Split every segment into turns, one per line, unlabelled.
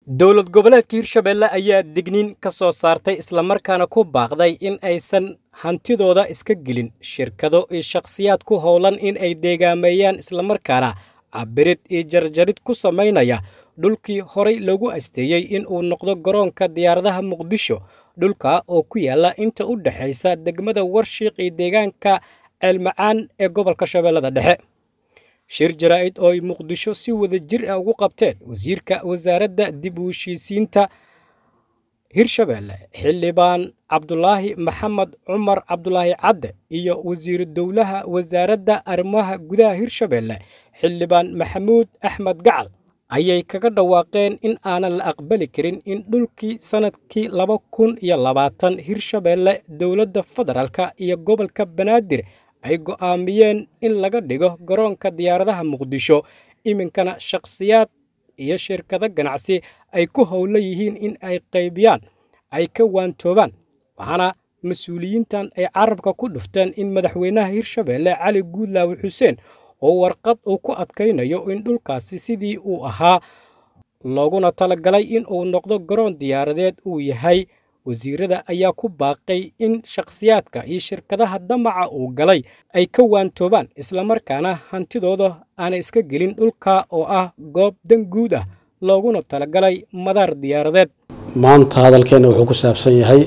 dowlad goboleedka hirshabelle ayaa digniin ka soo saartay islamarkaana ku baaqday in aysan hantidooda iska gelin shirkado iyo shakhsiyaad ku howlan in ay deegaameeyaan islamarkaana cabirid iyo jarjarid ku samaynaya dhulkii horay lagu asteeyey in uu noqdo garoonka diyaaradaha muqdisho dhulka oo ku yaala inta u dhexaysa degmada warshiiq iyo deegaanka ceelmacaan ee gobolka shabeellada dhexe shir jaraa'id oo ay muqdisho si wada jir ah ugu qabteen wasiirka wasaaradda dib u heshiisiinta hirshabelle xildhibaan cabdulaahi maxamed cumar cabdulaahi cadde iyo wasiiru dowlaha wasaaradda arrimaha gudaha hirshabelle xildhibaan maxamuud axmed gacal ayay kaga dhawaaqeen in aanan la aqbali karin in dhulkii sannadkii laba kun iyo labaatan hirshabelle dowladda federaalka iyo gobolka banaadir ay go'aamiyeen in laga dhigo garoonka diyaaradaha muqdisho iminkana shakhsiyaad iyo shirkado ganacsi ay ku howlo yihiin in ay qaybiyaan ay ka waantoobaan waxaana mas-uuliyiintan ay carabka ku dhufteen in madaxweynaha hirshabelle cali guudlaawe xuseen oo warqad uu ku adkaynayo in dhulkaasi sidii uu ahaa looguna talagalay in uu noqdo garoon diyaaradeed uu yahay wasiirada ayaa ku baaqay in shakhsiyaadka iyo shirkadaha damaca uu galay ay ka waantoobaan islamarkaana hantidooda aanay iska gelin dhulka oo ah goob dan guud ah looguna talagalay madaar diyaaradeed
maanta hadalkeenna wuxuu ku saabsan yahay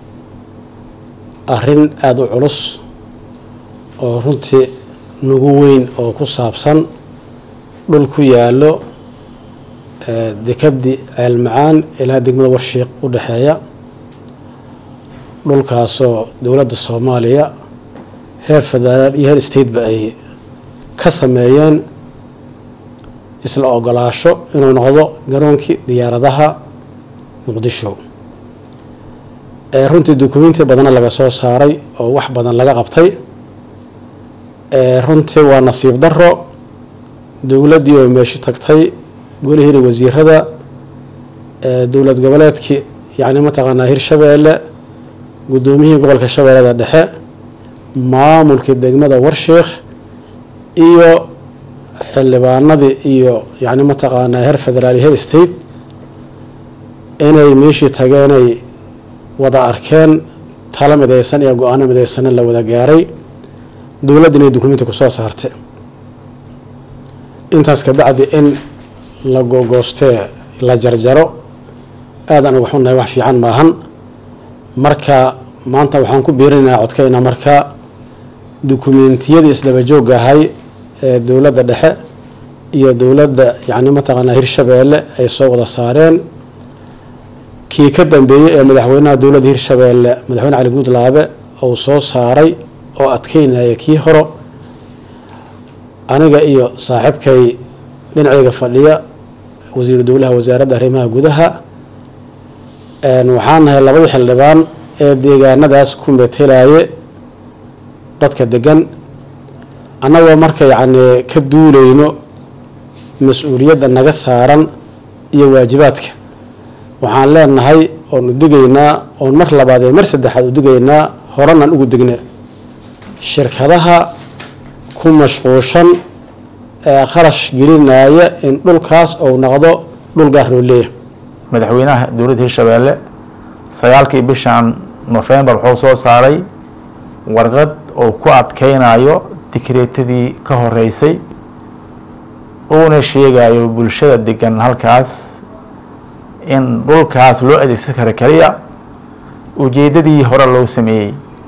arrin aada u culus oo runtii nugu weyn oo ku saabsan dhul ku yaallo dekabdi ceelmacaan ilaa degmada warshiiq u dhexeeya dhulkaasoo dowladda soomaaliya heer federaal iyo heer stateba ay ka sameeyeen isla ogolaasho inuu noqdo garoonkii diyaaradaha muqdisho ee runtii dukumenti badanna laga soo saaray oo wax badan laga qabtay runtii waa nasiib daro dowladdii oo meesho tagtay golihiina wasiirada dowlad goboleedkii yacni mataqaanaa hirshabeelle guddoomiyihii gobolka shabeellada dhexe maamulkii degmada warshiikh iyo xildhibaanadii iyo yacni mataqaanaa heer federaal iyo heer state inay meeshii tageenay wada arkeen talo midaysan iyo go-aano midaysanna la wada gaaray dowladda inay dukumenti ku soo saartay intaas kabacdi in la googoostee la jarjaro aad anagu waxunahay wax fiican maahan marka maanta waxaan ku biirinaynaa codkayna marka dukumentiyadii isdaba joogga ahay ee dowladda dhexe iyo dowladda yacni mataqaanaa hirshabeelle ay soo wada saareen kii ka dambeeyey ee madaxweynaha dowladda hirshabeelle madaxweyne cali guudlaabe uu soo saaray oo adkeynaya kii horo aniga iyo saaxiibkay dhinacayga fadhiya wasiiru dowlaha wasaaradda arrimaha gudaha waxaan nahay labadii xildhibaan ee deegaanadaas ku metelaye dadka degan annagoo marka yacni ka duuleyno mas-uuliyadda naga saaran iyo waajibaadka waxaan leenahay oon u digaynaa oon mar labaad ee mar saddexaad u digaynaa horanaan ugu degna shirkadaha ku mashquushan ee kharash gelinaya in dhulkaas uu noqdo dhul gaar loo leeyahay
madaxweynaha dowladda hirshabeelle sagaalkii bishan nofembar wuxuu soo saaray warqad oo ku adkeynayo dikreetadii ka horeysay uuna sheegayo bulshada degan halkaas in dhulkaas loo adeegsan karo keliya ujeeddadii hore loo sameeyey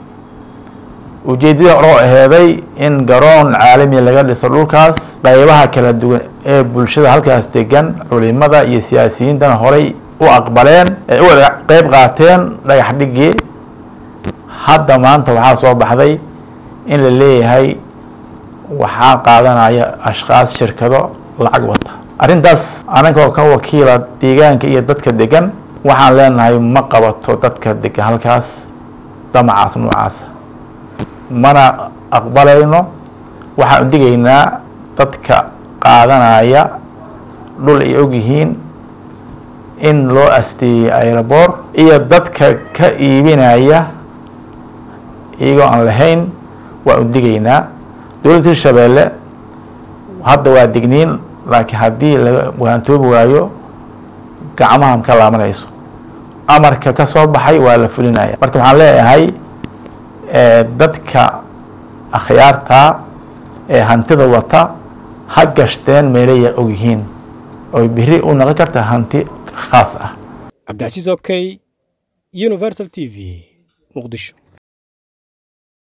ujeeddadii hore oo aheeday in garoon caalami laga dhiso dhulkaas qaybaha kala duwan ee bulshada halkaas degan culimada iyo siyaasiyiintana horay u aqbaleen ee u wada qeyb qaateen dhagax dhigii hadda maanta waxaa soo baxday in la leeyahay waxaa qaadanaya ashkaas shirkado lacag wata arrintaas anagoo ka wakiila deegaanka iyo dadka degan waxaan leenahay ma qabato dadka degan halkaas damacaas noocaasa mana aqbalayno waxaan u digaynaa dadka qaadanaya dhul ay ogyihiin in loo asteeyey aeroboor iyo dadka ka iibinaya iyagoo aan lahayn waan u digaynaa dowladda hirshabeelle hadda waa digniin laakiin haddii laga waantoobi waayo gacmaha ka laabanayso amarka ka soo baxay waa la fulinaya marka waxaan leeyahay dadka akhyaarta ee hantida wata ha gashteen meelaya ogyihiin oy biri u noqon karta hanti khaas ah
cabdicasiis okey universal t v muqdisho